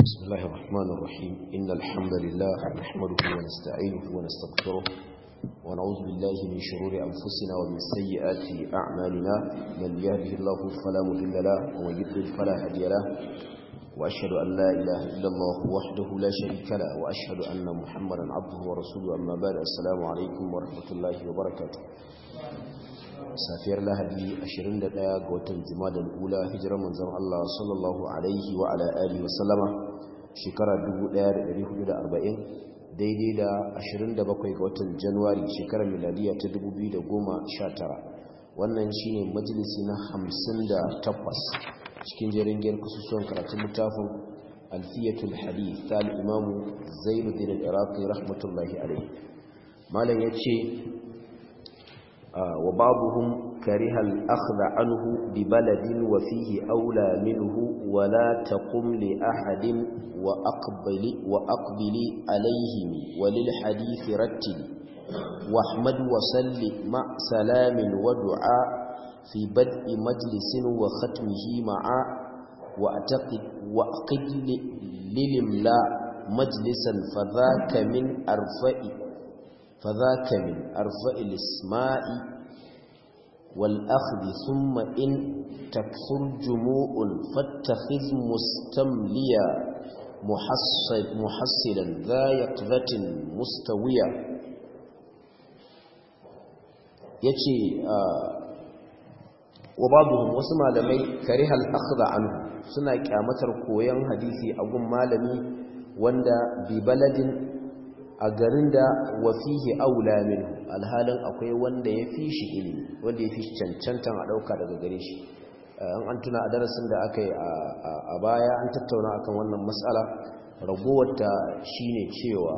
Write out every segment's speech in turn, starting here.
بسم الله الرحمن الرحيم إن الحمد لله نحمده ونستعينه ونستغفره ونعوذ بالله من شرور أنفسنا ومن سيئات أعمالنا من يهده الله فلا مضل له ومن يضلل فلا هادي له وأشهد أن لا إله إلا الله وحده لا شريك له وأشهد أن محمدا عبده ورسوله أما بعد السلام عليكم ورحمة الله وبركاته safiyar lahadi 21 ga watan juma'a ula hijirar manzon Allah sallallahu alaihi wa ala alihi wa sallama shekara 1440 daidai da 27 ga watan januwari shekarar miladiya ta 2019 wannan shine majalisi na 58 cikin jerin giyar kusursuwan karatun littafin alfiyatul hadith ta al-imamu zainuddin al-iraqi rahmatullahi alaihi malam yace وبعضهم كره الأخذ عنه ببلد وفيه أولى منه ولا تقم لأحد وأقبل, وأقبل عليهم وللحديث رتل واحمد وسل مع سلام ودعاء في بدء مجلس وختمه معا وأعتقد وأقد للملاء مجلسا فذاك من أرفئ فذاك من أرفع الاسماء والأخذ ثم إن تكثر جموع فاتخذ مستمليا محصل محصلا ذا يقظة مستويا yace wa babuhum wasu malamai karihal akhdha anhu suna kyamatar koyon hadisi a gun malami wanda bi baladin a garin da wafihi aula minhu alhalin akwai wanda ya fi shi ilimi wanda ya fi shi cancantan a ɗauka daga gare shi an tuna a darasin da aka yi a baya an tattauna akan wannan matsala ragowarta shine cewa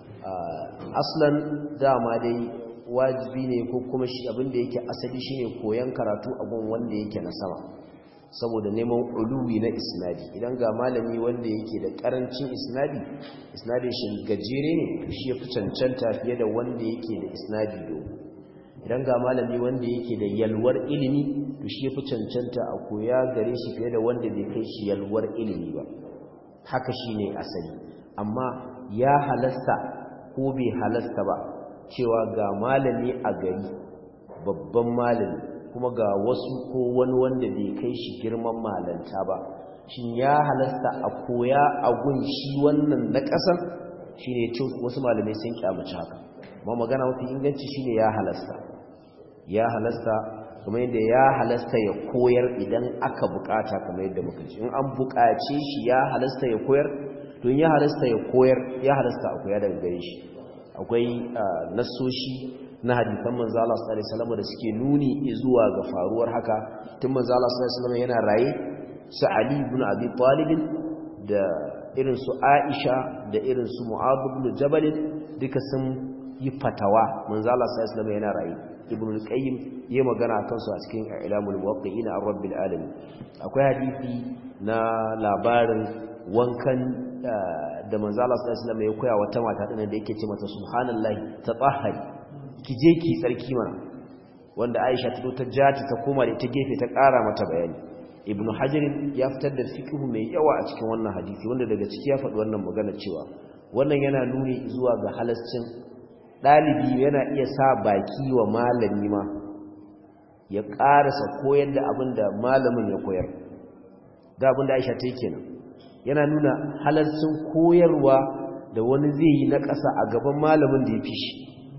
aslan dama dai wajibi ne ko kuma shi abinda yake asali shine koyan karatu a gun wanda yake na sama saboda neman uluwi na isnadi idan ga malami wanda yake da karancin isnadi isnadin shi gajere ne shi ya fi cancanta fiye da wanda yake da isnadi dogo idan ga malami wanda yake da yalwar ilimi to shi ya fi cancanta a koya gare shi fiye da wanda bai kai shi yalwar ilimi ba haka shi ne asali amma ya halasta ko bai halasta ba cewa ga malami a gari babban malami kuma ga wasu ko wani wanda bai kai shi girman malanta ba shin ya halasta a koya a gun shi wannan na ƙasar shi ne wasu malamai sun kyamaci haka ma magana mafi inganci shi ne ya halasta ya halasta kuma yadda ya halasta ya koyar idan aka bukata kamar yadda muka ci in an bukace shi ya halasta ya koyar to ya halasta ya koyar ya halasta a koya daga gare shi akwai nassoshi na hadisan manzo Allah sallallahu alaihi wasallam da suke nuni zuwa ga faruwar haka tun manzo Allah sallallahu alaihi wasallam yana raye su Ali ibn Abi Talib da irin su Aisha da irin su Mu'adh ibn Jabal duka sun yi fatawa manzo Allah sallallahu alaihi wasallam yana raye Ibn al-Qayyim yayi magana akan su a cikin Ilamul Muwaqqi'in ar-Rabbil Alamin akwai hadisi na labarin wankan da manzo Allah sallallahu alaihi wasallam ya koya wata mata din da yake ce mata subhanallahi tatahhari ki je ki tsarki mana wanda Aisha ta ta jati ta koma da ta gefe ta ƙara mata bayani Ibn Hajar ya fitar da fiqhu mai yawa a cikin wannan hadisi wanda daga ciki ya faɗi wannan magana cewa wannan yana nuni zuwa ga halascin dalibi yana iya sa baki wa malami ma ya ƙarasa koyar da abin da malamin ya koyar ga abin da Aisha ta yi kenan yana nuna halarcin koyarwa da wani zai yi na ƙasa a gaban malamin da ya fi shi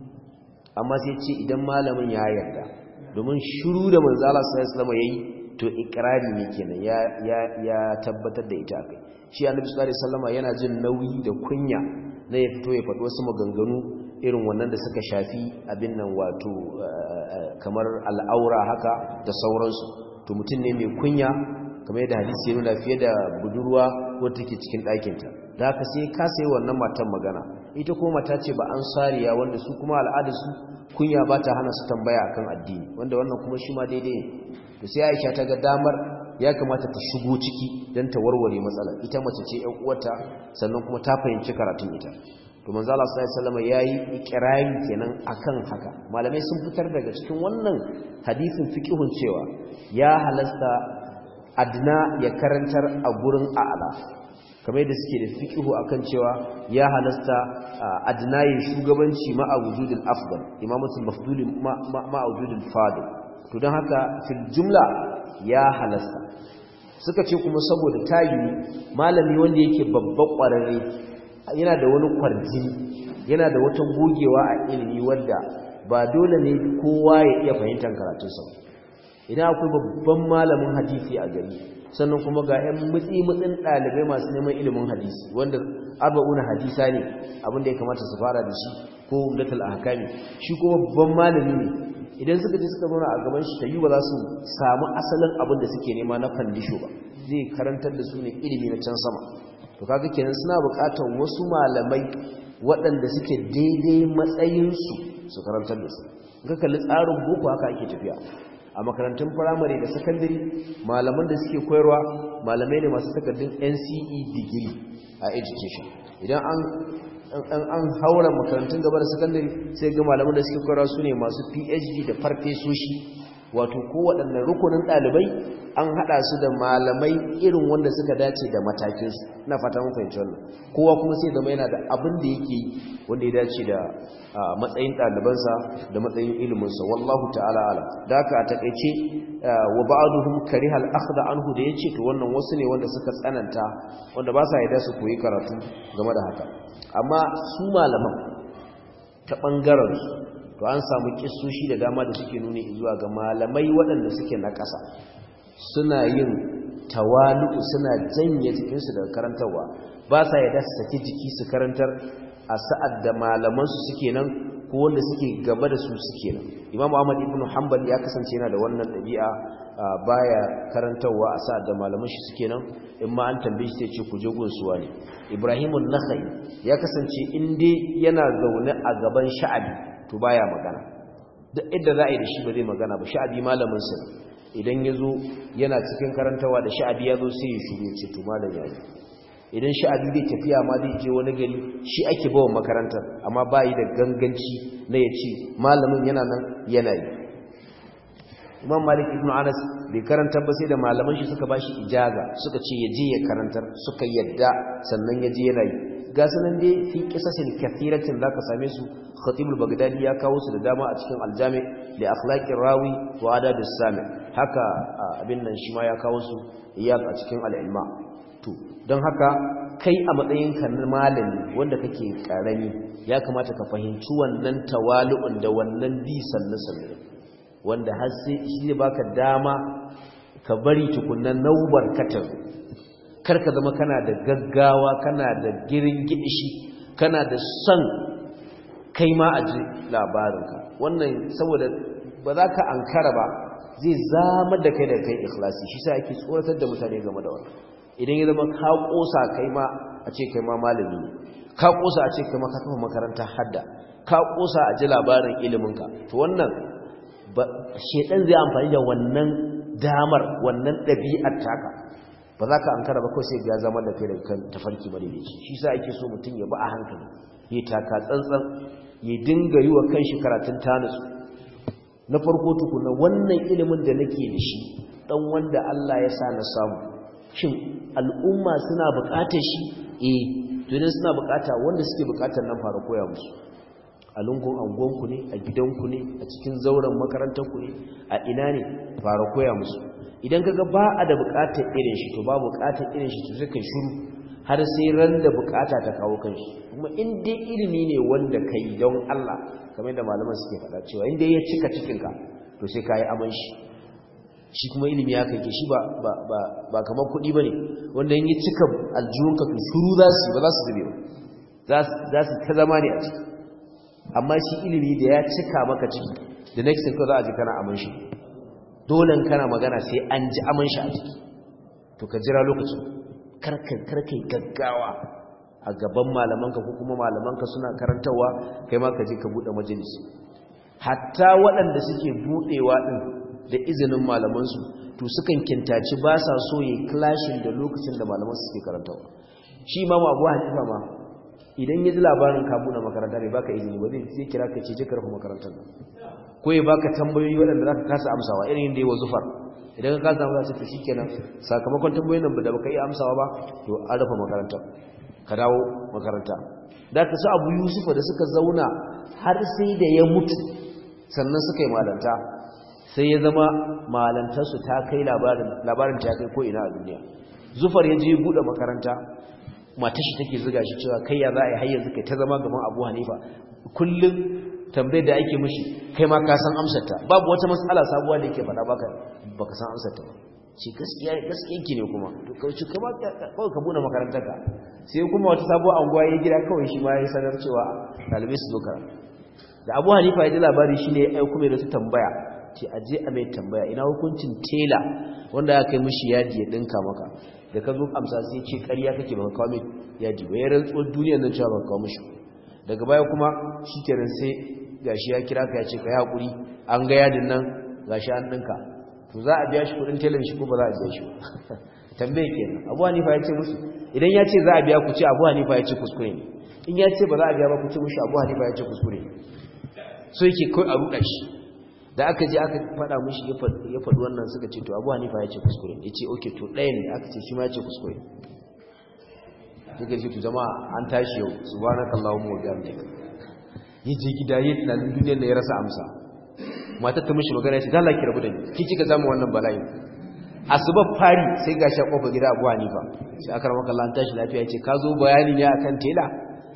amma sai ce idan malamin ya yarda domin shiru da manzala sallallahu alaihi yayi to ikrari ne kenan ya ya ya tabbatar da ita akai shi annabi sallallahu alaihi wasallam yana jin nauyi da kunya na ya fito ya faɗi wasu maganganu irin wannan da suka shafi abin nan wato kamar al'aura haka da sauransu to mutum ne mai kunya kamar yadda hadisi ya nuna fiye da budurwa wadda take cikin ɗakinta da haka sai ka sayi wannan matan magana ita kuma mata ce ba an sariya wanda su kuma al'adarsu kunya ba ta hana su tambaya akan addini wanda wannan kuma shi ma daidai ne to sai Aisha ta ga damar ya kamata ta shigo ciki don ta warware matsalar ita mace ce ƴan uwarta sannan kuma ta fahimci karatun ita to manzo Allah sallallahu alaihi wasallam yayi ikrari kenan akan haka malamai sun fitar daga cikin wannan hadisin fiqhun cewa ya halasta adna ya karantar a gurin a'la kamar yadda suke da fiqhu akan cewa ya halasta adnayin shugabanci ma a wujudul afdal imamatul mafdul ma a wujudul fadil to don haka fil jumla ya halasta suka ce kuma saboda tayi malami wanda yake babban kwararre yana da wani kwarjini yana da wata gogewa a ilimi wanda ba dole ne kowa ya iya fahimtar karatunsa idan akwai babban malamin hadisi a gari sannan kuma ga 'yan mutsi-mutsin ɗalibai masu neman ilimin hadisi wanda arba'una hadisa ne abinda ya kamata su fara da shi ko umdatul ahkami shi kuma babban malami ne idan suka je suka zauna a gaban shi tayi ba za su samu asalin abin da suke nema na fandisho ba zai karantar da su ne ilimi na can sama to kaga kenan suna buƙatar wasu malamai waɗanda suke daidai matsayinsu su karantar da su ga kalli tsarin boko haka ake tafiya a makarantun firamare da sakandare malaman da suke koyarwa malamai ne masu takardun NCE degree a education idan an an haura makarantun gaba da sakandare sai ga malaman da suke koyarwa su ne masu PhD da farfesoshi wato kowaɗanne rukunin ɗalibai an haɗa su da malamai irin wanda suka dace da matakinsu na fata mun fahimci wannan kowa kuma sai zama yana da abin da yake wanda ya dace da matsayin ɗalibansa da matsayin iliminsa wallahu ta'ala ala da haka a takaice wa ba'aduhum kariha al-akhdha anhu da yace to wannan wasu ne wanda suka tsananta wanda ba sa yarda su koyi karatu game da haka amma su malaman ta bangaren su to an samu kissoshi da dama da suke nuni zuwa ga malamai waɗanda suke na ƙasa suna yin tawalu suna janye jikinsu daga karantarwa ba sa yadda su saki jiki su karantar a sa'ad da malamansu suke nan ko wanda suke gaba da su suke nan imam ahmad ibn hanbal ya kasance yana da wannan ɗabi'a baya karantarwa a sa'ad da malaman shi suke nan in ma an tambaye shi sai ce ku je gunsuwa ne ibrahimun nakhai ya kasance in dai yana zaune a gaban sha'abi to baya magana duk inda za a yi da shi ba zai magana ba sha'abi malamin sa idan ya zo yana cikin karantawa da sha'abi ya zo sai ya shuru ce to malam ya yi idan sha'abi bai tafiya ma zai je wani gari shi ake bawa makarantar amma ba yi da ganganci na ya ce malamin yana nan yana yi imam malik ibn anas bai karantar ba sai da malaman shi suka bashi ijaza suka ce ya je ya karantar suka yadda sannan ya je yana yi ga sanan dai fi qisasin kathiratin zaka same su khatib al-baghdadi ya kawo su da dama a cikin aljami li akhlaqir rawi wa adab as-sami haka abin nan shi ma ya kawo su iyad a cikin al-ilma to don haka kai a matsayin ka na malami wanda kake karami ya kamata ka fahimci wannan tawali'un da wannan bi sannu sannu wanda har sai shi ne baka dama ka bari tukunnan naubar katar karka zama kana da gaggawa kana da girin gidishi kana da son kai ma a ji labarinka wannan saboda ba za ka ankara ba zai zama da kai da kai ikhlasi shi sa ake tsoratar da mutane game da wannan idan ya zama ka kosa kai ma a ce kai ma malami ne ka kosa a ce kai ma ka kafa makarantar hadda ka kosa a ji labarin iliminka to wannan shedan zai amfani da wannan damar wannan ɗabi'ar taka ba za ka an kara ba kawai sai ya zama da kai da kan tafarki ba da shi shi sa ake so mutum ya ba a hankali ya taka tsantsan ya dinga yi wa kanshi karatun tanus na farko tukuna wannan ilimin da nake da shi dan wanda Allah ya sa na samu shin al'umma suna buƙatar shi eh to idan suna buƙata wanda suke buƙatar nan fara koya musu a lungun angonku ne a gidanku ne a cikin zauren makarantarku ne a ina ne fara koya musu idan kaga ba a da bukatar irin shi to ba bukatar irin shi to sai kai shiru har sai ran da bukata ta kawo kanshi kuma in dai ilimi ne wanda kai don Allah kamar yadda malaman suke faɗa cewa in dai ya cika cikin ka to sai kai aman shi shi kuma ilimi ya kai shi ba ba ba ba kamar kuɗi bane wanda in ya cika aljihunka to shiru za su ba za su zube ba za su ta zama ne a ciki amma shi ilimi da ya cika maka ciki da next thing ko za a ji kana aman shi dole kana magana sai an ji aman shi a ciki to ka jira lokacin karkai karkai gaggawa a gaban malamanka ko kuma malamanka suna karantawa kai ma ka je ka bude majalisi hatta waɗanda suke budewa din da izinin malamansu to sukan kintaci ba sa so yi clashin da lokacin da malaman suke karantawa shi imamu abu hanifa ma idan ya ji labarin ka buɗe makaranta bai baka izini ba zai kira ka ce je karfa makarantar nan ko ya baka tambayoyi waɗanda zaka kasa amsawa irin yadda ya wa zufar idan ka samu za to shikenan sakamakon tambayoyin nan da baka yi amsawa ba to an rufe makaranta ka dawo makaranta da ka su abu yusufa da suka zauna har sai da ya mutu sannan suka yi malanta sai ya zama malantarsu ta kai labarin ta kai ko'ina a duniya zufar ya je buɗe makaranta matashi take ziga shi cewa kai ya za a yi hayyar zuka ta zama gaban abu hanifa kullum tambayar da ake mushi kai ma ka san amsarta babu wata matsala sabuwa da yake faɗa baka baka san amsarta ba ce gaskiya gaskiya ki ne kuma to kauce kama kawai ka buɗe makarantar ka sai kuma wata sabuwar anguwa ya gida kawai shi ma ya sanar cewa ɗalibai su zo karatu da abu hanifa ya ji labari shi ne ya aiko mai da su tambaya ce a je a mai tambaya ina hukuncin tela wanda aka yi mishi yadi ya dinka maka da ka zo amsa sai ce ƙarya kake baka kawo mai yadi ba ya rantsuwar duniyar nan cewa baka kawo mishi daga baya kuma shi kenan sai gashi ya kira ka ya ce ka yi haƙuri an ga yadin nan gashi an dinka to za a biya shi kuɗin telan shi ko ba za a biya shi ba tambaye kenan abu hanifa ya ce musu idan ya ce za a biya ku ce abu hanifa ya ce kuskure ne in ya ce ba za a biya ba ku ce mushi abu hanifa ya ce kuskure ne so yake kai a ruɗa shi da aka je aka faɗa mushi ya faɗi wannan suka ce to abu hanifa ya ce kuskure ya ce oke to ɗaya ne aka ce shi ma ya ce kuskure suka ce to jama'a an tashi yau su ba na kallawa mu wajen da ya je gida ya tunanin duniyar da ya rasa amsa matar ta mushi magana ya ce dala ki rabu da ni ki kika zama wannan bala'i asuba fari sai gashi a kofar gida abu hanifa sai aka rama kallon tashi lafiya ya ce ka zo bayani ne akan tela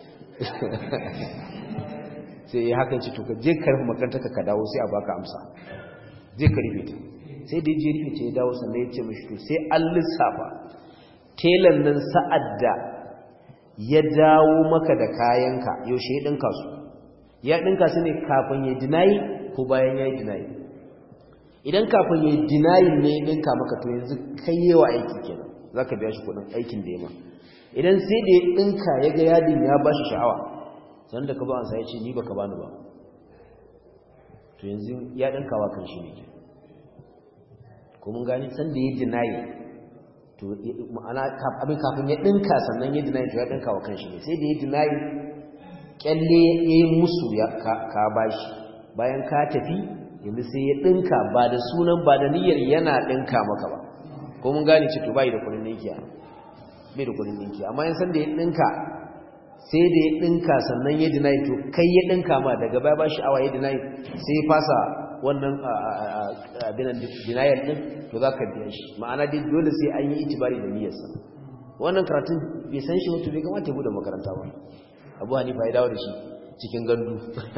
sai ya haka ce to ka je karfi makaranta ka dawo sai a baka amsa zai ka rufe ta sai da je rufe ta ya dawo sannan ya ce mashi to sai an lissafa telan nan sa'ad da ya dawo maka da kayanka yaushe ya ɗinka su ya ɗinka su ne kafin ya dinayi ko bayan ya yi dinayi idan kafin ya yi dinayi ne ya ɗinka maka to yanzu kai yawa aiki kenan za ka biya shi kuɗin aikin da ya ma idan sai da ya ɗinka ya ga yadin ya ba shi sha'awa san da ka ba ansa ya ce ni baka bani ba to yanzu ya dinkawa kan shi ne ko mun gani san da ya dinayi to ma'ana abin kafin ya dinka sannan ya dinayi to ya dinkawa kan shi ne sai da ya dinayi kyalle ya yi musu ya ka bashi bayan ka tafi yanzu sai ya dinka ba da sunan ba da niyyar yana dinka maka ba ko mun gane ce to bai da kuɗin ninki bai da kuɗin ninki amma yan san da ya dinka sai da ya ɗinka sannan ya dinayi to kai ya ɗinka ma daga baya ba shi awa ya dinayi sai ya fasa wannan abinan dinayar ɗin to za ka biya shi ma'ana dai dole sai an yi itibari da niyyarsa wannan karatun bai san shi mutu bai kamata ya buɗe makaranta ba abu hanifa ya dawo da shi cikin gandu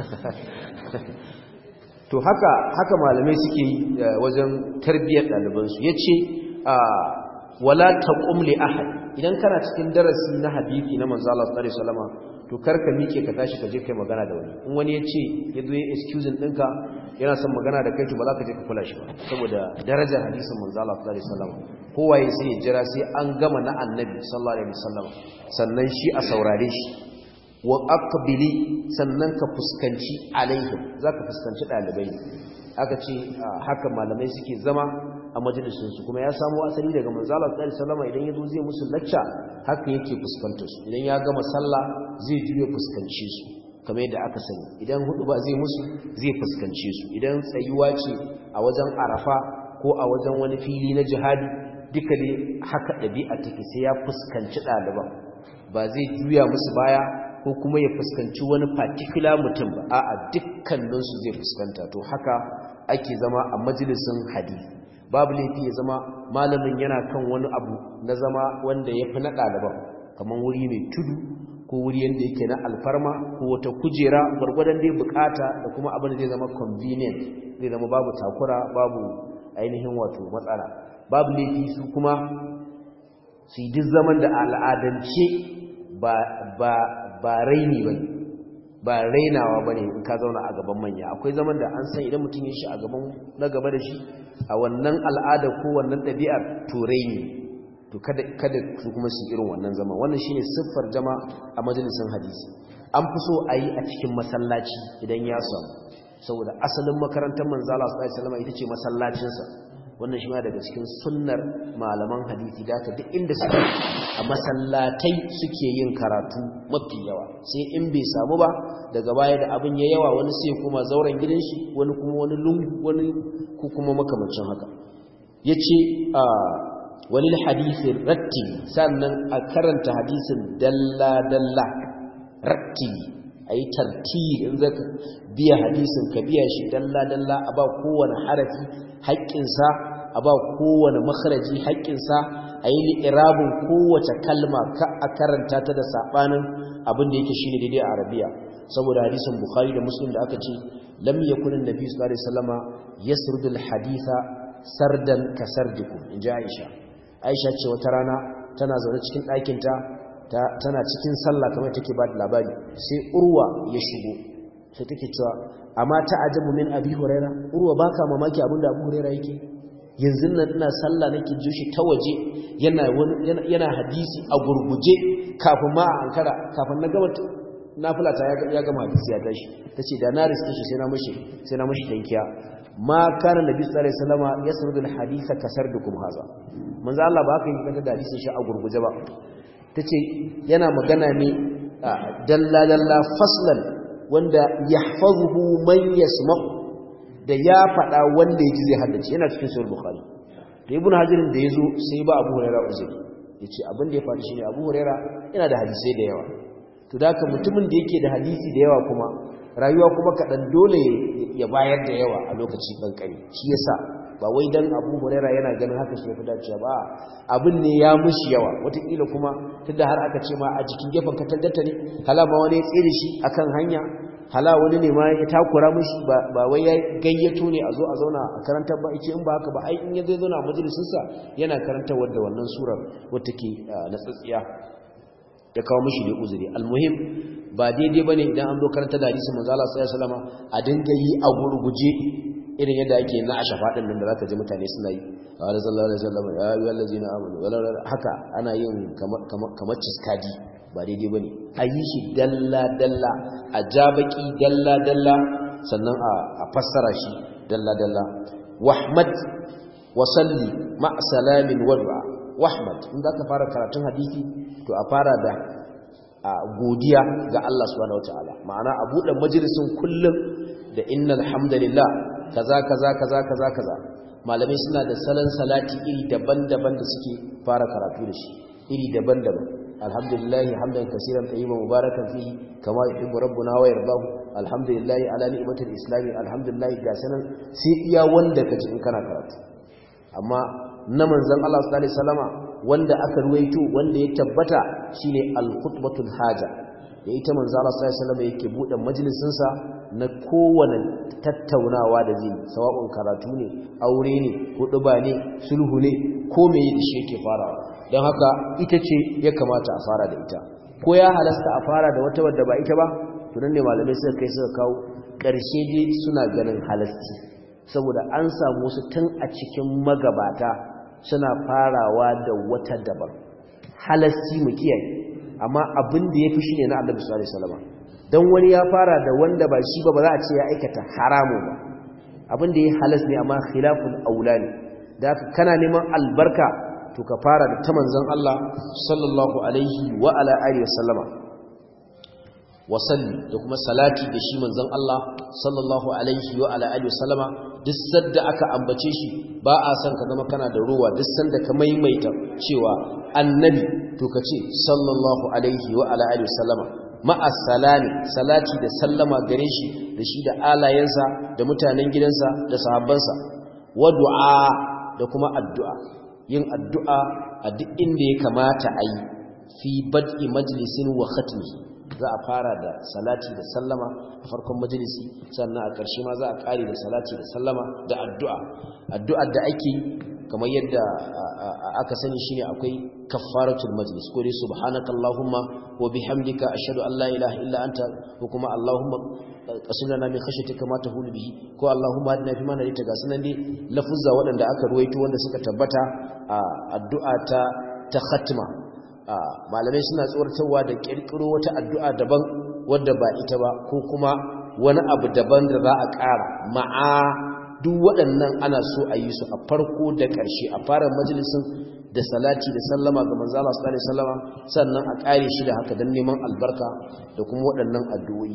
to haka haka malamai suke yi wajen tarbiyyar ɗalibansu ya ce wala taqum li ahad idan kana cikin darasi na hadisi na manzo Allah sallallahu alaihi wasallam to karka mike ka tashi ka je kai magana da wani in wani yace yazo ya excuse dinka yana son magana da kai to ba za ka je ka kula shi ba saboda darajar hadisin manzo Allah sallallahu alaihi wasallam kowaye sai ya jira sai an gama na annabi sallallahu alaihi wasallam sannan shi a saurare shi wa aqbili sannan ka fuskanci alaihim zaka fuskanci dalibai aka ce haka malamai suke zama a majalisunsu kuma ya samu asali daga manzala tsari salama idan ya zo zai musu lacca haka yake fuskanta su idan ya gama sallah zai juya fuskance su kamar yadda aka sani idan hudu ba zai musu zai fuskance su idan tsayuwa ce a wajen arafa ko a wajen wani fili na jihadi duka dai haka ɗabi'a take sai ya fuskanci ɗaliban ba zai juya musu baya ko kuma ya fuskanci wani particular mutum ba a'a dukkaninsu zai fuskanta to haka ake zama a majalisun hadisi babu laifi ya zama malamin yana kan wani abu na zama wanda ya fi na ɗaliban kamar wuri mai tudu ko wuri yadda yake na alfarma ko wata kujera gwargwadon dai bukata da kuma abin da zai zama convenient zai zama babu takura babu ainihin wato matsala babu laifi su kuma su yi duk zaman da al'adance ba raini ba ne ba rainawa ba ne in ka zauna a gaban manya akwai zaman da an san idan mutum ya shi a gaban na gaba da shi a wannan al'ada ko wannan ɗabi'ar turai ne to kada su kuma su irin wannan zaman wannan shine siffar jama a majalisun hadisi an fi so a yi a cikin masallaci idan ya samu saboda asalin makarantar manzala su ɗaya salama ita ce masallacinsa wannan shi ma daga cikin sunnar malaman hadisi da aka duk inda suke a masallatai suke yin karatu mafi yawa sai in bai samu ba daga baya da abin ya yawa wani sai kuma zauren gidan shi wani kuma wani lungu wani ko kuma makamancin haka yace a walil hadisi ratti sannan a karanta hadisin dalla dalla ratti ayi tartib in zaka biya hadisin ka biya shi dalla dalla a ba kowane harafi haƙƙinsa a ba kowane makharaji haƙƙinsa a yi li'irabin kowace kalma ka a karanta ta da saɓanin abin da yake shine daidai a arabiya saboda hadisin bukhari da muslim da aka ce lam yakun annabi sallallahu alaihi wasallama yasrudul haditha sardan ka sardikum in ji aisha aisha ce wata rana tana zaune cikin ɗakinta tana cikin sallah kamar take ba da labari sai urwa ya shigo sai take cewa amma ta ajabu min abi huraira urwa baka mamaki abinda abu huraira yake yanzu nan ina sallah nake ji shi ta waje yana yana hadisi a gurguje kafin ma a ankara kafin na gama nafila ta ya gama hadisi ya tashi tace da na riske shi sai na mishi sai na mishi tankiya ma kana nabi sallallahu alaihi wasallam yasrudul haditha kasardukum haza manzo Allah ba haka yi kanta da hadisin shi a gurguje ba tace yana magana ne dalla dalla faslan wanda yahfazuhu man yasma'u da ya faɗa wanda ya ji zai haddace yana cikin sahih bukhari da ibnu hajirin da yazo sai ba abu hurairah uzuri yace abin da ya faru shine abu hurairah yana da hadisai da yawa to da haka mutumin da yake da hadisi da yawa kuma rayuwa kuma kaɗan dole ya bayar da yawa a lokaci kankani shi yasa ba wai dan abu huraira yana ganin haka shi fi dacewa ba abin ne ya mushi yawa wataƙila kuma tunda har aka ce ma a jikin gefen katangarta ne hala ma wani ya tsere shi akan hanya hala wani ne ma ya takura mushi ba wai ya gayyato ne a zo a zauna a karantar ba ake in ba haka ba ai in ya zai zauna a majalisinsa yana karantar wadda wannan surar wata ke na tsatsiya ya kawo mishi da uzuri almuhim ba daidai bane idan an zo karanta da hadisin manzo Allah sallallahu alaihi wasallam a dinga yi a gurguje irin yadda ake na a shafaɗin nan da zaka ji mutane suna yi wa sallallahu alaihi wasallam ya ayyuhal ladzina amanu haka ana yin kamar ciskadi ba daidai bane a yi shi dalla dalla a jabaki dalla dalla sannan a fassara shi dalla dalla wahmad wa salli ma salamin wad'a wahmad in zaka fara karatun hadisi to a fara da godiya ga Allah subhanahu wataala ma'ana a buɗe majalisin kullum da innal hamdalillah kaza kaza kaza kaza kaza malamai suna da salon salati iri daban-daban da suke fara karatu da shi iri daban-daban alhamdulillah hamdan kaseeran tayyiban mubarakan fihi kama yuhibbu rabbuna wa yardahu alhamdulillah ala ni'matil islam alhamdulillah ga sanan sai iya wanda kaji in kana karatu amma na manzon Allah sallallahu alaihi wasallama wanda aka ruwaito wanda ya tabbata shine al-khutbatul haja da ita manzo Allah sallallahu alaihi wasallam yake bude majalisin sa na kowane tattaunawa da zai sawa'un karatu ne aure ne huduba ne sulhu ne ko me da shi yake farawa don haka ita ce ya kamata a fara da ita ko ya halasta a fara da wata wadda ba ita ba to nan ne malamai suka kai suka kawo ƙarshe dai suna ganin halasti saboda an samu su tun a cikin magabata suna farawa da wata daban halasti mu kiyaye amma abin da yafi shine na Annabi sallallahu alaihi wasallam dan wani ya fara da wanda ba shi ba ba za a ce ya aikata haramu ba abin da ya halas ne amma khilaful aula ne da haka kana neman albarka to ka fara da ta manzon Allah sallallahu alaihi wa ala alihi wasallama wasalli da kuma salati da shi manzon Allah sallallahu alaihi wa ala alihi wasallama duk sanda aka ambace shi ba a san ka zama kana da ruwa duk sanda ka maimaita cewa annabi to ka ce sallallahu alaihi wa ala alihi wasallama ma'a salami salati da sallama gare shi da shi da alayensa da mutanen gidansa da sahabbansa wa du'a da kuma addu'a yin addu'a a duk inda ya kamata a yi fi bad'i majlisin wa khatmihi za a fara da salati da sallama a farkon majalisi sannan a ƙarshe ma za a ƙare da salati da sallama da addu'a addu'ar da ake kamar yadda aka sani shine akwai kaffaratul majlis ko dai subhanakallahumma wa bihamdika ashhadu an la ilaha illa anta ko kuma allahumma qasim lana min khashyatika ma tahulu bihi ko allahumma hadina fi ma nadita ga sunan dai lafuzza waɗanda aka ruwaito wanda suka tabbata a addu'a ta ta khatma malamai suna tsoratarwa da kirkiro wata addu'a daban wadda ba ita ba ko kuma wani abu daban da za a ƙara ma'a duk waɗannan ana so a yi su a farko da ƙarshe a fara majalisun da salati da sallama ga manzo Allah sallallahu alaihi wasallama sannan a ƙare shi da haka dan neman albarka da kuma waɗannan addu'o'i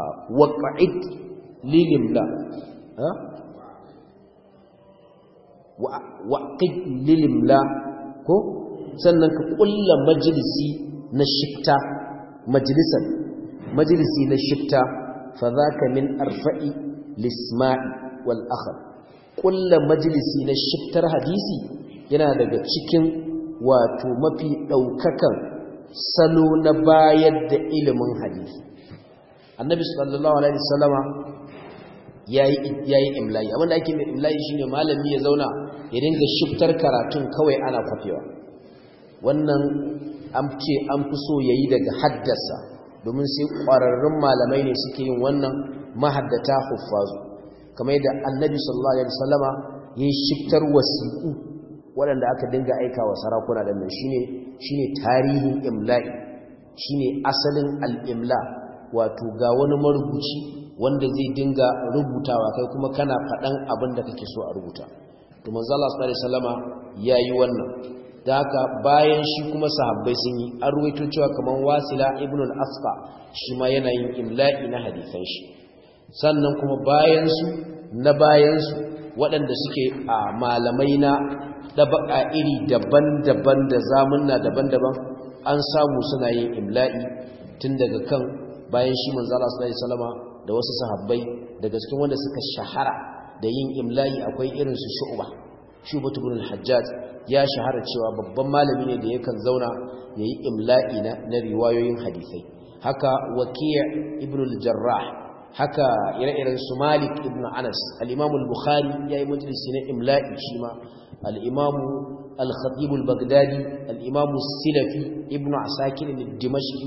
waqa'id lilimla ha wa lilimla ko sannan ka kulla majalisi na shifta majalisan majalisi na shifta fa zaka min arfa'i lisma'i wal akhar kulla majalisi na shiftar hadisi yana daga cikin wato mafi daukakan salo na bayar da ilimin hadisi annabi sallallahu alaihi wasallama yayi yayi imla'i abinda ake mai imla'i shine malami ya zauna ya dinga shiftar karatun kawai ana kwafewa wannan an ce an fi so yayi daga haddasa domin sai ƙwararrun malamai ne suke yin wannan mahaddata huffazu kamar yadda annabi sallallahu alaihi wasallama yayi shiftar wasiqu waɗanda aka dinga aika wa sarakuna da nan shine shine tarihin imla'i shine asalin al-imla wato ga wani marubuci wanda zai dinga rubutawa kai kuma kana faɗan abin da kake so a rubuta to manzo Allah sallallahu alaihi wasallama yayi wannan da haka bayan shi kuma sahabbai sun yi an ruwaito cewa kaman wasila ibn al-asqa shi ma yana yin imla'i na hadisan shi sannan kuma bayan su na bayan su waɗanda suke a malamai na dabaka iri daban-daban da zamunna daban-daban an samu suna yin imla'i tun daga kan bayan shi manzo Allah sallallahu alaihi wasallama da wasu sahabbai daga cikin wanda suka shahara da yin imla'i akwai irin su shu'ba shu'ba ibn al-hajjaj ya shahara cewa babban malami ne da yakan zauna yayi imla'i na, na riwayoyin hadisai haka waki' ibn al-jarrah haka ire-iren su malik ibn anas al-imam al-bukhari yayi majalisi na imla'i shi ma al-imam al-khatib al-baghdadi al-imam as-silafi ibn asakir al-dimashqi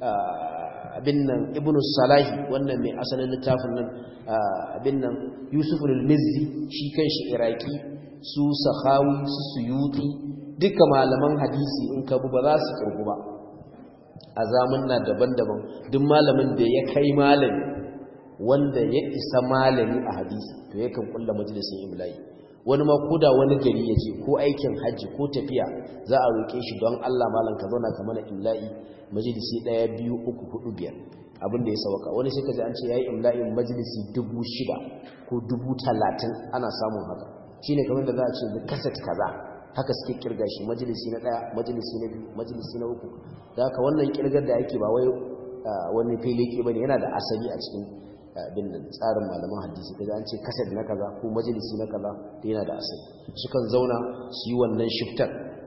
abin nan ibn salahi wannan mai asalin littafin nan abin nan yusuf al-mizzi shi kanshi iraki su sahawi su suyuti duka malaman hadisi in ka bu ba za su kirgu ba a zamanna daban-daban duk malamin da ya kai malami wanda ya isa malami a hadisi to yakan kulla majalisin imla'i wani ma koda wani gari ya je ko aikin hajji ko tafiya za a roƙe shi don Allah malam ka zauna ka mana imla'i majalisi ɗaya biyu uku hudu biyar abinda ya sauka wani sai ka ji an ce yayi imla'in majalisi dubu shida ko dubu talatin ana samun haka shine kamar da za a ce da kaset kaza haka suke kirga shi majalisi na ɗaya majalisi na biyu majalisi na uku da haka wannan kirgar da ake ba wai wani filiki bane yana da asali a cikin bin tsarin malaman hadisi kaza an ce kaset na kaza ko majalisi na kaza da yana da asali sukan zauna su yi wannan shiftar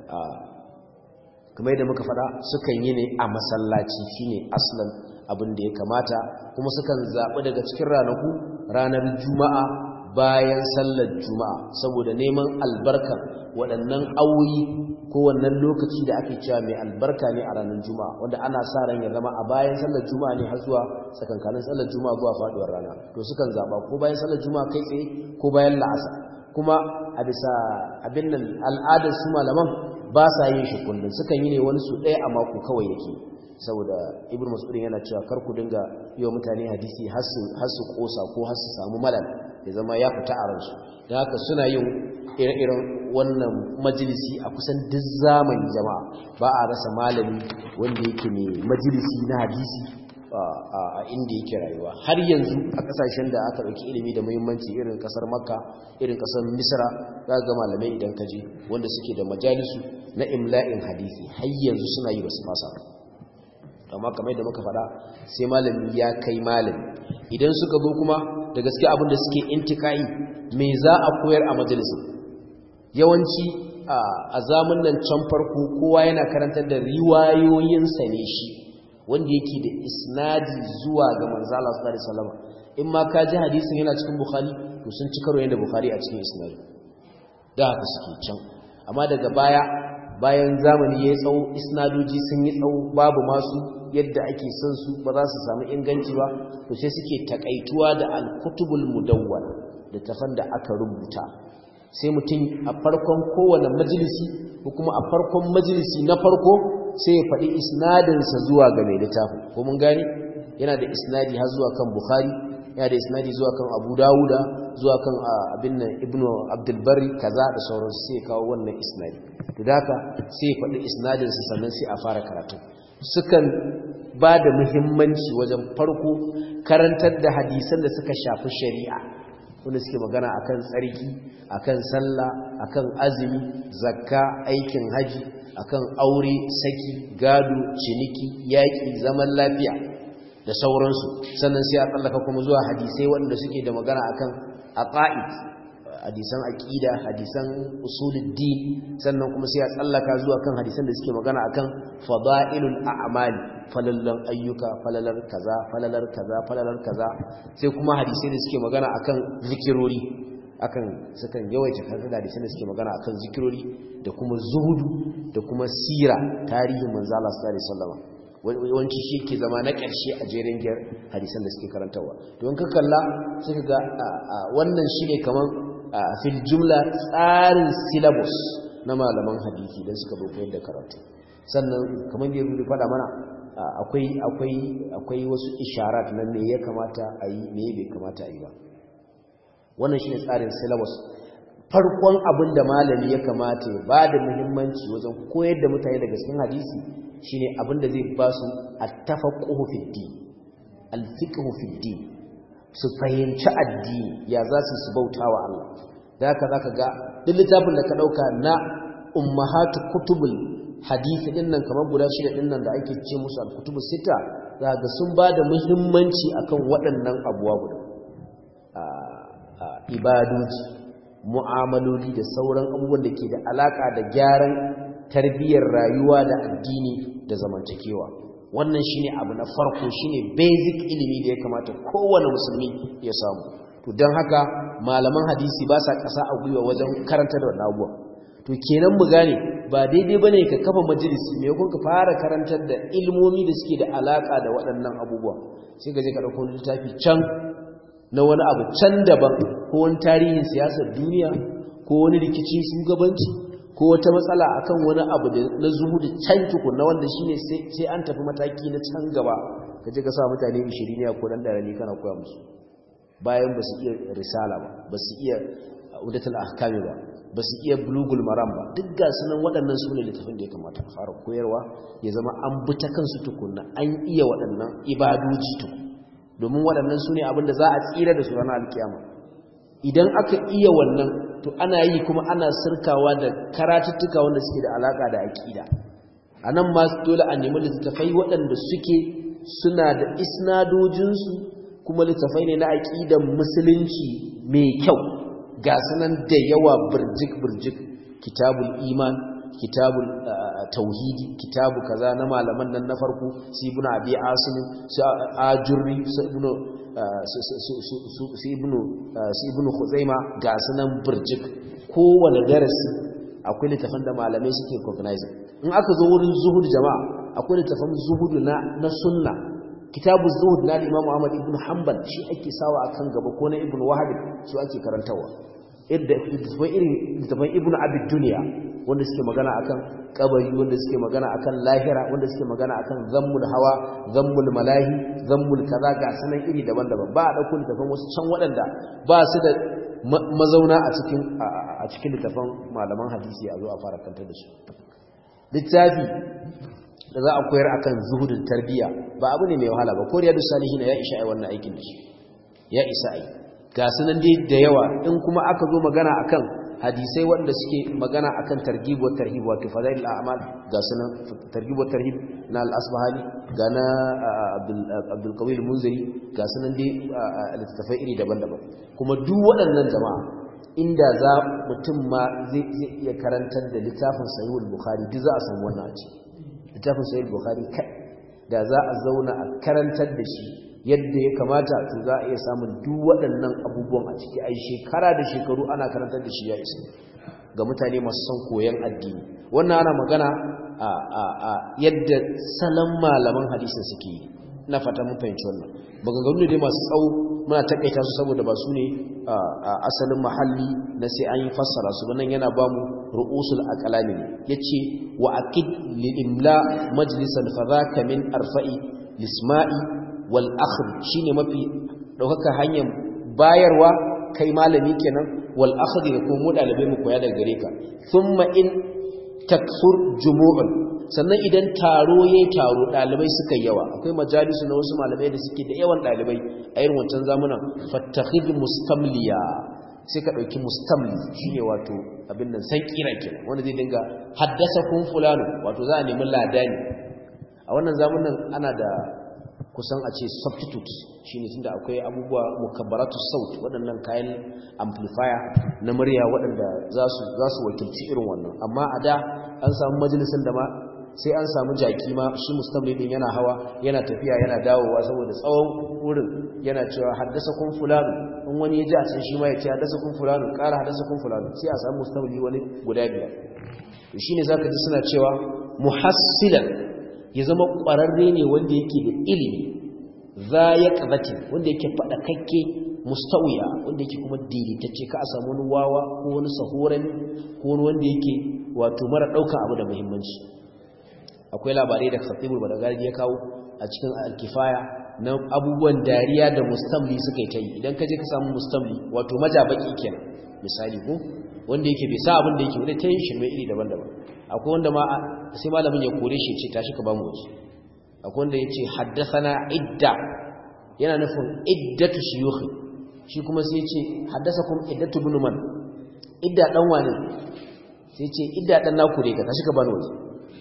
kamar yadda muka faɗa sukan yi ne a masallaci shine aslan abin da ya kamata kuma sukan zaɓi daga cikin ranaku ranar juma'a bayan sallar juma'a saboda neman albarkar waɗannan awoyi ko wannan lokaci da ake cewa mai albarka ne a ranar juma'a wanda ana sa ran ya zama a bayan sallar juma'a ne har zuwa tsakankanin sallar juma'a zuwa faduwar rana to sukan zaba ko bayan sallar juma'a kai tsaye ko bayan la'asa kuma a bisa abin nan al'adar su malaman ba sa yin shi kullum sukan yi ne wani su ɗaya a mako kawai yake saboda ibnu mas'udin yana cewa kar ku dinga yi wa mutane hadisi har su kosa ko har su samu malal ya zama ya fita a ransu don haka suna yin ire-iren wannan majalisi a kusan duk zamani jama'a ba a rasa malami wanda yake mai majalisi na hadisi a inda yake rayuwa har yanzu a kasashen da aka ɗauki ilimi da muhimmanci irin kasar makka irin kasar misra za ga malamai idan ka je wanda suke da majalisu na imla'in hadisi har yanzu suna yi basu fasa amma kamar da muka faɗa sai malami ya kai malami idan suka zo kuma da gaske abin da suke intikai me za a koyar a majalisin yawanci a zamun nan can farko kowa yana karantar da riwayoyinsa ne shi wanda yake da isnadi zuwa ga manzala sallallahu alaihi wasallam in ma ka ji hadisin yana cikin bukhari to sun ci karo yanda bukhari a cikin isnadi da haka suke can amma daga baya bayan zamani ya tsawo isnadoji sun yi tsawo babu masu yadda ake son su ba za su samu inganci ba to sai suke takaituwa da al-kutubul mudawwala da tafan da aka rubuta sai mutum a farkon kowane majalisi ko kuma a farkon majalisi na farko sai ya faɗi isnadinsa zuwa ga mai littafin ko mun gani yana da isnadi har zuwa kan bukhari yana da isnadi zuwa kan abu dawuda zuwa kan abin nan ibnu abdulbari kaza da sauransu sai ya kawo wannan isnadi to da haka sai ya faɗi isnadinsa sannan sai a fara karatu sukan ba da muhimmanci wajen farko karantar da hadisan da suka shafi shari'a wanda suke magana akan tsarki akan sallah akan azumi zakka aikin haji akan aure saki gado ciniki yaƙi zaman lafiya da sauransu sannan sai a tsallaka kuma zuwa hadisai wanda suke da magana akan aqaid hadisan aqida hadisan usuluddin sannan kuma sai a tsallaka zuwa kan hadisan da suke magana akan fadailul a'mali falalan ayyuka falalar kaza falalar kaza falalar kaza sai kuma hadisai da suke magana akan zikirori akan sukan yawaita karanta da hadisan da suke magana akan zikirori da kuma zuhudu da kuma sira tarihin manzo Allah sallallahu alaihi wasallam yawanci shi ke zama na ƙarshe a jerin giyar hadisan da suke karantarwa don ka kalla suka ga wannan shi ne kamar fil jumla tsarin syllabus na malaman hadisi don suka bai koyar da karatu sannan kamar da ya faɗa mana akwai akwai akwai wasu isharat na me ya kamata a yi me bai kamata a yi ba wannan shi ne tsarin syllabus farkon abin da malami ya kamata ya ba da muhimmanci wajen koyar da mutane daga cikin hadisi shine abin da zai ba su attafaqquhu fi din alfiqhu fi din su fahimci addini ya za su su bautawa Allah da haka zaka ga duk littafin da ka dauka na ummahatu kutubul hadisi din nan kamar guda shida din nan da ake ce musu al-kutubu sita zaka sun ba da muhimmanci akan waɗannan abuwa guda ibadoji mu'amaloli da sauran abubuwan da ke da alaka da gyaran tarbiyyar rayuwa da addini da zamantakewa wannan shine abu na farko shine basic ilimi da ya kamata kowane musulmi ya samu to don haka malaman hadisi ba sa ƙasa a gwiwa wajen karanta da wannan abubuwa to kenan mu gane ba daidai bane ka kafa majalisi me kun ka fara karantar da ilmomi da suke da alaka da waɗannan abubuwa sai ka je ka ɗauko littafi can na wani abu can daban ko wani tarihin siyasar duniya ko wani rikicin shugabanci ko wata matsala akan wani abu da na zuhudu can tukunna wanda shine sai an tafi mataki na can gaba ka je ka sa mutane 20 ne ko dan darani kana koya musu bayan ba su iya risala ba ba su iya udatul ahkami ba ba su iya bulugul maram ba duk ga sunan waɗannan su ne littafin da ya kamata a fara koyarwa ya zama an bi ta kansu tukunna an iya waɗannan ibadoji tukun domin waɗannan su ne abinda za a tsira da su ranar alkiyama idan aka iya wannan to ana yi kuma ana sirkawa da karatuttuka wanda suke da alaka da aƙida a nan ma dole a nemi littattafai waɗanda suke suna da isnadojinsu kuma littattafai ne na aƙidan musulunci mai kyau ga sunan da yawa birjik-birjik kitabul iman kitabul tauhidi kitabu kaza na malaman nan na farko su ibnu abi asim su ajurri su ibnu su ibnu su ibnu khuzaima ga sunan burjik kowane darasi akwai littafan da malamai suke recognizing in aka zo wurin zuhud jama'a akwai littafan zuhudu na na sunna kitabu zuhud na Imam Ahmad ibn Hanbal shi ake sawa akan gaba ko na Ibn Wahab su ake karantawa idda irin littafan Ibn Abi Dunya wanda suke magana akan kabari wanda suke magana akan lahira wanda suke magana akan zammul hawa zammul malahi zammul kaza ga sanan iri daban-daban ba a dauko littafan wasu can waɗanda ba su da mazauna a cikin a cikin littafan malaman hadisi a zo a fara kantar da su littafi da za a koyar akan zuhudin tarbiya ba abu ne mai wahala ba ko riyadu salihin ya isha ai wannan aikin da shi ya isa ai ga sunan dai da yawa in kuma aka zo magana akan hadisai wanda suke magana akan targhib wa tarhib wato fadail al-a'mal ga sunan targhib wa tarhib na al-asbahani ga na abdul qawi al-munziri ga sunan dai littafai iri daban-daban kuma duk waɗannan jama'a inda za mutum ma zai iya karantar da littafin sahih al-bukhari duk za a samu wannan a ciki littafin sahih bukhari kai da za a zauna a karantar da shi yadda ya kamata to za a iya samun duk waɗannan abubuwan a ciki ai shekara da shekaru ana karantar da shi ya isa ga mutane masu son koyon addini wannan ana magana a a a yadda salon malaman hadisin suke yi na fata mun fahimci wannan maganganu ne dai masu tsawo muna takaita su saboda ba su ne a asalin mahalli na sai an yi fassara su nan yana ba mu ru'usul aqlami ne yace wa aqid lil imla majlisan fadhaka min arfa'i lisma'i wal akhr shine mafi daukaka hanyar bayarwa kai malami kenan wal akhdhi da kuma dalibai mu koya daga gare ka thumma in taksur jumu'un sannan idan taro ya taro ɗalibai suka yawa akwai majalisu na wasu malamai da suke da yawan ɗalibai a irin wancan zamunan fattakhid mustamliya sai ka ɗauki mustamli shine wato abin nan san kira kenan wanda zai dinga haddasa kun fulano wato za a nemi ladani a wannan zamunan ana da kusan a ce substitute shine tunda akwai abubuwa mukabbaratu saut waɗannan kayan amplifier na murya waɗanda za su za su wakilci irin wannan amma a da an samu majalisin da ma sai an samu jaki ma shi mustamli din yana hawa yana tafiya yana dawowa saboda tsawon wurin yana cewa haddasa kun fulano in wani ya ji a can shi ma ya ce haddasa kun fulano ƙara haddasa kun fulano sai a samu mustamli wani guda biyar to shine zaka ji suna cewa muhassilan ya zama ƙwararre ne wanda yake da ilimi za ya ƙazati wanda yake faɗakakke mustawiya wanda yake kuma daidaitacce ka a samu wani wawa ko wani sahoran ko wani wanda yake wato mara ɗaukan abu da muhimmanci akwai labarai da khatibul badagari ya kawo a cikin alkifaya na abubuwan dariya da mustamli suka yi ta yi idan ka je ka samu mustamli wato majabaki kenan misali ko wanda yake bai sa abin da yake wani ta yin shirme iri daban-daban akwai wanda ma sai malamin ya kore shi ce tashi ka ba mu waje akwai wanda ya ce haddasana idda yana nufin iddatu shiyukhi shi kuma sai ce haddasa kuma iddatu bin man idda dan wane sai ce idda dan naku ne ka tashi ka ba mu waje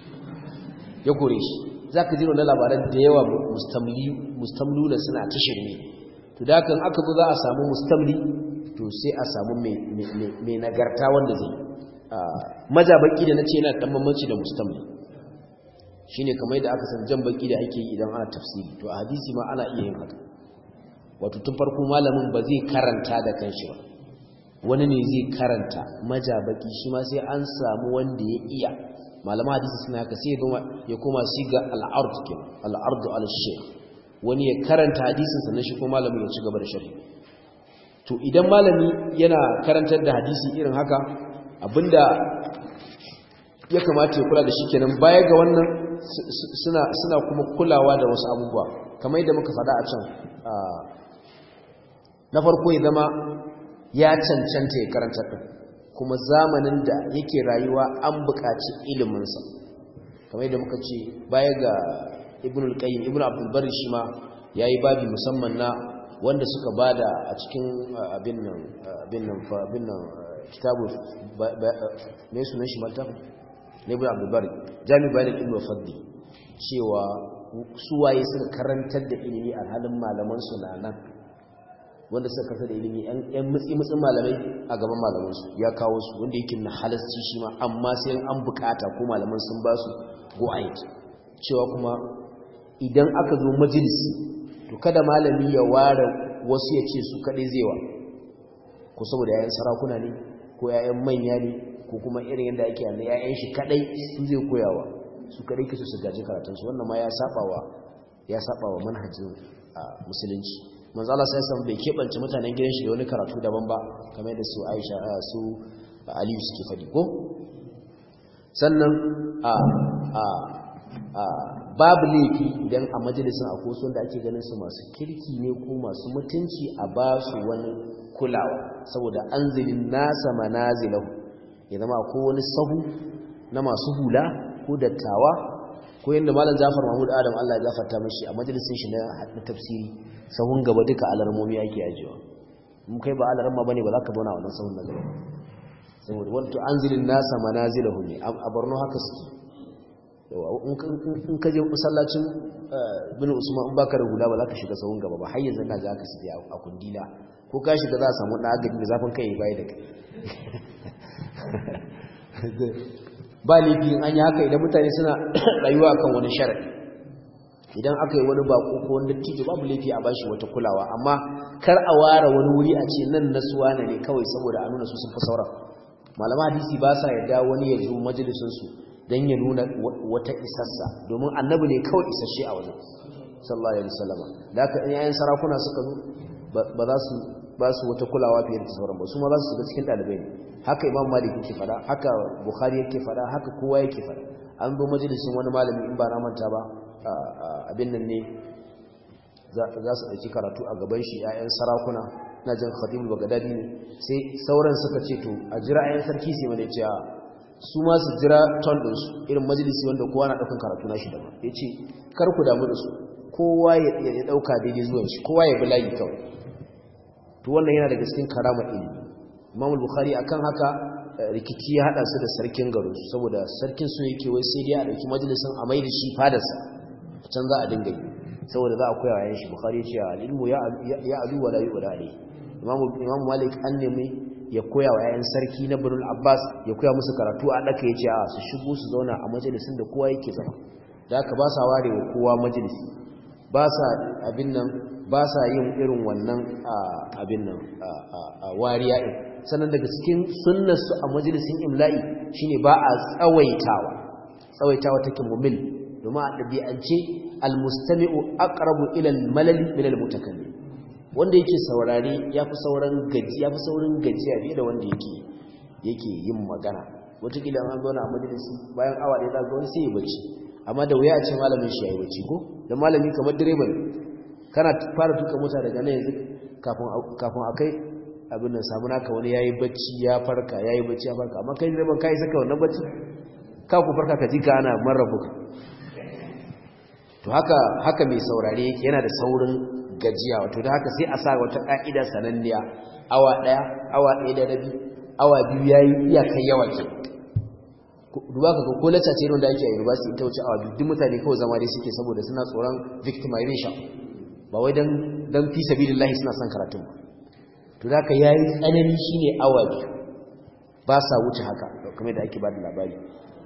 ya kore shi zaka ji wannan labaran da yawa mustamli mustamluna suna ta shirme to da kan aka zo za a samu mustamli to sai a samu mai nagarta wanda zai majabaki da na ce yana ɗan mamaci da mustamli shi ne kamar da aka san jan baki da ake yi idan ana tafsiri to a hadisi ma ana iya yin haka wato tun farko malamin ba zai karanta da kanshi ba wani ne zai karanta majabaki shi ma sai an samu wanda ya iya malama hadisi suna haka sai ya koma siga al'ard ke al'ardu al-shaykh wani ya karanta hadisin sannan shi kuma malamin ya ci gaba da sharhi to idan malami yana karantar da hadisi irin haka abinda ya kamata ya kula da shi kenan baya ga wannan suna suna kuma kulawa da wasu abubuwa kamar yadda muka faɗa a can na farko ya zama ya cancanta ya karanta ɗin kuma zamanin da yake rayuwa an buƙaci iliminsa kamar yadda muka ce baya ga ibn al-qayyim ibn abdul bari shi ma yayi babi musamman na wanda suka bada a cikin abin nan abin nan abin nan kitabu me sunan shi malta ne ibn abdul bari jami bayan ilmi fadli cewa su waye suka karantar da ilimi a halin malaman su na nan wanda suka karantar da ilimi yan mutsi mutsin malamai a gaban malaman su ya kawo su wanda yake na halasci shi ma amma sai an bukata ko malaman sun ba su go ahead cewa kuma idan aka zo majalisi to kada malami ya ware wasu ya ce su kaɗai zai wa ko saboda yayan sarakuna ne ko yayan manya ne ko kuma irin yadda ake yana yayan shi kaɗai su zai koyawa su kaɗai kisu su gaji karatunsu wannan ma ya saɓawa ya saɓawa manhajin musulunci manzo Allah sai san bai keɓance mutanen gidan shi da wani karatu daban ba kamar yadda su Aisha su Aliyu suke faɗi ko sannan a a babu laifi idan a majalisun a koson da ake ganin su masu kirki ne ko masu mutunci a ba su wani kulawa saboda anzilin nasa manazilahu ya zama ko wani sahu na masu hula ko dattawa ko yadda malam Jafar Mahmud Adam Allah ya gafarta mashi a majalisun shi na tafsiri sahun gaba duka alarmomi ake ajiyewa mun kai ba alarma bane ba za ka zauna wannan sahun na gaba saboda wato anzilin nasa manazilahu ne a Borno haka suke in ka je masallacin bin usman in baka da hula ba za ka shiga sahun gaba ba har yanzu na za ka sidi a kundila ko ka shiga za a samu ɗan agadi da zafin kai bai da kai ba laifi in an yi haka idan mutane suna rayuwa kan wani sharaɗi idan aka yi wani bako ko wani dattijo babu laifi a bashi wata kulawa amma kar a ware wani wuri a ce nan na suwa ne kawai saboda a nuna su sun fi sauran malama hadisi ba sa yarda wani ya zo majalisunsu don ya nuna wata isassa domin annabi ne kawai isasshe a wajen sallallahu alaihi wasallam da haka in yayin sarakuna suka zo ba za su ba su wata kulawa fiye da sauran ba su ma za su shiga cikin dalibai ne haka imam malik yake fada haka bukhari yake fada haka kowa yake fada an zo majalisin wani malami in ba na manta ba abin nan ne za su ɗauki karatu a gaban shi 'ya'yan sarakuna na jan khatibul bagadadi ne sai sauran suka ce to a jira 'ya'yan sarki sai mana cewa su ma su jira ton ɗinsu irin majalisi wanda kowa na ɗaukan karatu na shi daban ya ce kar ku damu da su kowa ya ɗauka daidai zuwan shi kowa ya bi layi kawai to wannan yana daga cikin karama ilimi imamul bukhari akan haka rikici ya haɗa su da sarkin garin su saboda sarkin su yake wai sai dai a ɗauki majalisin a mai da shi fadarsa can za a dinga yi saboda za a koya wa yan shi bukhari ya ce al-ilmu ya alu wa la yu'la alayhi imam malik an nemi ya koya wa yayan sarki na birnin abbas ya koya musu karatu a ɗaka ya ce a su shigo su zauna a majalisun da kowa yake zama da aka ba sa ware wa kowa majalisi ba sa abin nan ba sa yin irin wannan abin nan wariya ɗin sannan daga cikin sunnarsu a majalisun imla'i shine ba a tsawaitawa tsawaitawa take mumil domin a ɗabi'ance almustami'u aqrabu ila al-malali min al-mutakallim wanda yake saurare ya fi sauran gaji ya fi saurin gajiya fiye da wanda yake yake yin magana wataƙila an zauna a majalisi bayan awa ɗaya zaga wani sai ya bacci amma da wuya a ce malamin shi ya yi bacci ko da malami kamar direban kana fara tuka mota daga nan yanzu kafin a kai abin nan samu naka wani ya yi bacci ya farka ya yi bacci ya farka amma kai direban ka yi saka wannan bacci ka ku farka ka ji ka ana marrabuka to haka haka mai saurare yana da saurin gajiya wato da haka sai a sa wata ka'ida sananniya awa daya awa daya da rabi awa biyu yayi iyakan yawa ke duba ka ko lacca ce da ake a university ita wuce awa biyu duk mutane kawai zama dai suke saboda suna tsoron victimization ba wai dan dan fi sabilillahi suna son karatun ba to da haka yayi tsanani shine awa biyu ba sa wuce haka kamar da ake ba da labari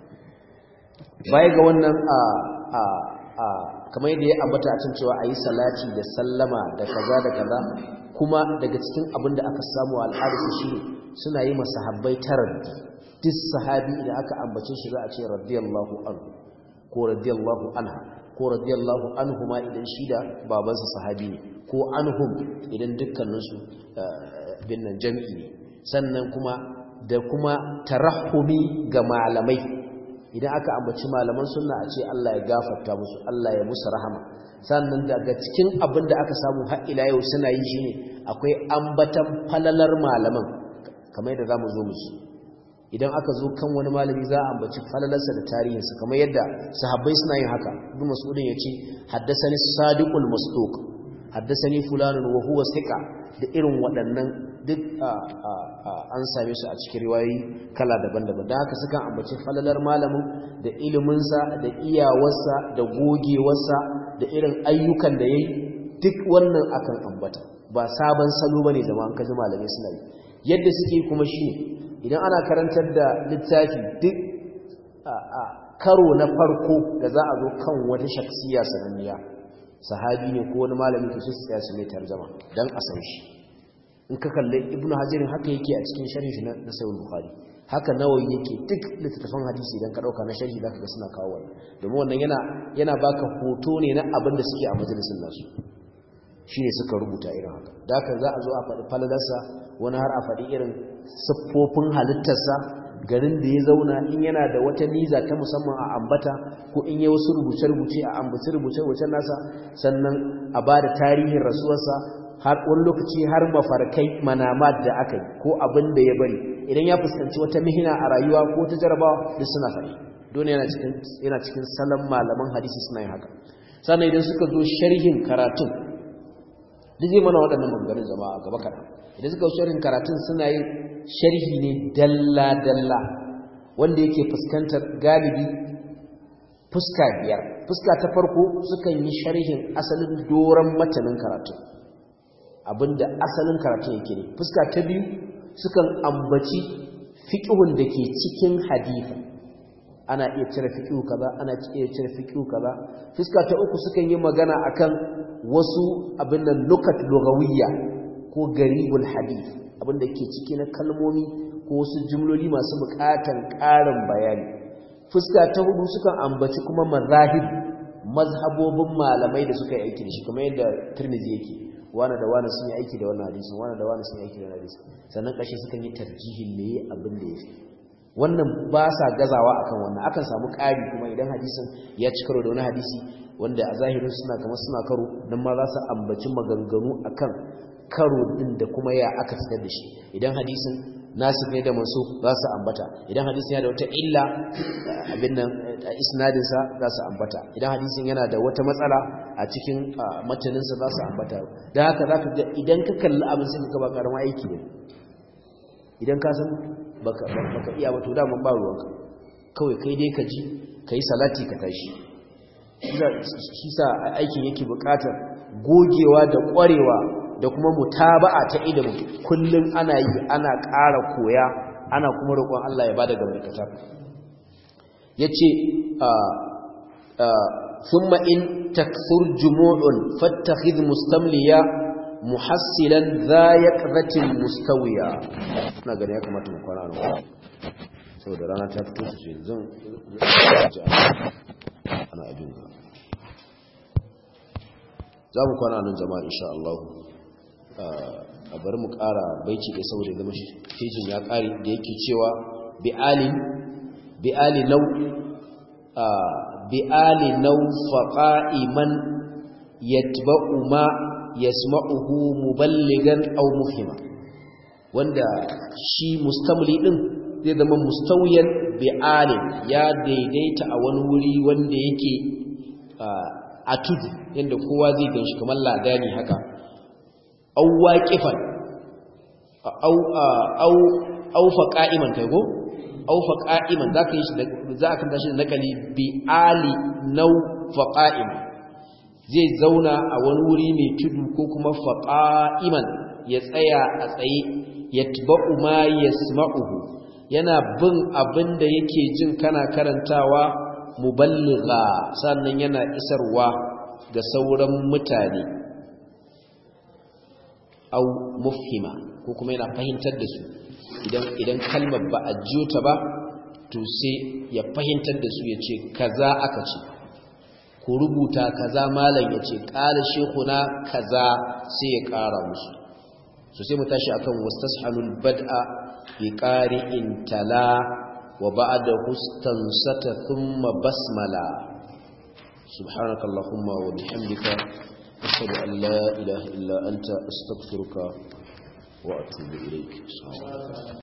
baya ga wannan a a kamar yadda ya ambata a cin cewa a yi salati da sallama da kaza da kaza kuma daga cikin abin da aka samu a al'adarsu shi ne suna yi masahabbai taraddi duk sahabi idan aka ambace shi za a ce radiyallahu anhu ko radiyallahu anha ko radiyallahu anhu ma idan shi da babansa sahabi ne ko anhum idan dukkaninsu bin nan jam'i ne sannan kuma da kuma tarahumi ga malamai idan aka ambaci malaman sunna a ce Allah ya gafarta musu Allah ya musu rahama sannan daga cikin abin da aka samu har ila yau suna yi shine akwai ambatan falalar malaman kamar yadda zamu zo musu idan aka zo kan wani malami za a ambaci falalarsa da tarihinsa kamar yadda sahabbai suna yin haka ibn mas'udin yace haddathani sadiqul masduq haddathani fulanun wa huwa thiqa da irin waɗannan duk an same su a cikin riwayoyi kala daban-daban da haka sukan ambaci falalar malamin da iliminsa da iyawarsa da gogewarsa da irin ayyukan da ya yi duk wannan akan ambata ba sabon salo ba ne zama an kaji malamai suna yi yadda suke kuma shi idan ana karantar da littafi duk karo na farko da za a zo kan wata shaksiya sananniya sahabi ne ko wani malami to sai su tsaya su mai tarjama dan a san shi in ka kalle ibnu hajarin haka yake a cikin sharhi shi na sahih bukhari haka nawawi yake duk littattafan hadisi idan ka dauka na sharhi zaka ga suna kawo wannan domin wannan yana yana baka hoto ne na abin da suke a majalisin nasu shine suka rubuta irin haka da haka za a zo a faɗi falalarsa wani har a faɗi irin siffofin halittarsa garin da ya zauna in yana da wata niza ta musamman a ambata ko in yi wasu rubuce-rubuce a ambaci rubuce-rubucen nasa sannan a ba da tarihin rasuwarsa har wani lokaci har mafarkai manamat da aka yi ko abin da ya bari idan ya fuskanci wata mihina a rayuwa ko ta jarabawa duk suna faɗi dole yana cikin yana cikin salon malaman hadisi suna yin haka sannan idan suka zo sharhin karatun duk zai mana waɗannan maganganun zama a gaba kaɗan idan suka zo sharhin karatun suna yin sharhi ne dalla dalla wanda yake fuskantar galibi fuska biyar fuska ta farko sukan yi sharhin asalin doron matanin karatun abinda asalin karatun yake ne fuska ta biyu sukan ambaci fiqhun da ke cikin hadisi ana iya cire fiqhu kaza ana iya cire fiqhu kaza fuska ta uku sukan yi magana akan wasu abin nan lukat lugawiyya ko garibul hadith abinda ke ciki na kalmomi ko wasu jumloli masu bukatan ƙarin bayani fuska ta hudu sukan ambaci kuma mazahib mazhabobin malamai da suka yi aiki da shi kamar yadda Tirmidhi yake wani da wani sun yi aiki da wannan hadisin wani da wani sun yi aiki da wannan hadisin sannan ƙarshe sukan yi tarjihin me abin da yafi wannan ba sa gazawa akan wannan akan samu ƙari kuma idan hadisin ya ci karo da wani hadisi wanda a zahirin suna kamar suna karo nan ma za su ambaci maganganu akan karo din da kuma ya aka fitar da shi idan hadisin nasir ne da mansub za su ambata idan hadisin yana da wata illa abin nan isnadin sa za su ambata idan hadisin yana da wata matsala a cikin matanin sa za su ambata dan haka zaka ga idan ka kalli abin sai ka ba karamin aiki ne idan ka san baka baka iya ba to da mun ba ruwanka kawai kai dai ka ji kai salati ka tashi shi sa aikin yake bukatar gogewa da kwarewa da kuma mutaba'a ta ilimin kullum ana yi ana ƙara koya ana kuma roƙon Allah ya bada gambarkata yace a thumma in takthur jumu'un fattakhidh mustamliya muhassilan dha yaqzatin mustawiya ina gani ya kamata mu kwana nan saboda rana ta fito su yanzu ana abin ga za mu kwana nan jama'a insha Allah a bari mu ƙara baiti da saboda zama fejin ya ƙari da yake cewa bi'ali bi'ali nau bi'ali nau faqa'iman yatba'u ma yasma'uhu muballigan aw mufhima wanda shi mustamli din zai zama mustawiyan bi'ali ya daidaita a wani wuri wanda yake a tudu yadda kowa zai ganshi kamar ladani haka au waqifan au au au fa qa'iman kai go au fa qa'iman zaka yi shi za ka tashi da nakali bi ali nau fa qa'im zai zauna a wani wuri mai tudu ko kuma fa qa'iman ya tsaya a tsaye yatba'u ma yasma'uhu yana bin abin da yake jin kana karantawa muballigha sannan yana isarwa ga sauran mutane au mufhima ko kuma yana fahimtar da su idan idan kalmar ba a jiyo ta ba to sai ya fahimtar da su ya ce kaza aka ce ku rubuta kaza malam ya ce ƙala shekuna kaza sai ya ƙara musu so sai mu tashi akan wastashalul bad'a bi qari'in tala wa ba'da hustansata thumma basmala subhanakallahumma wa bihamdika ashhadu an la ilaha illa anta astaghfiruka wa atubu ilayk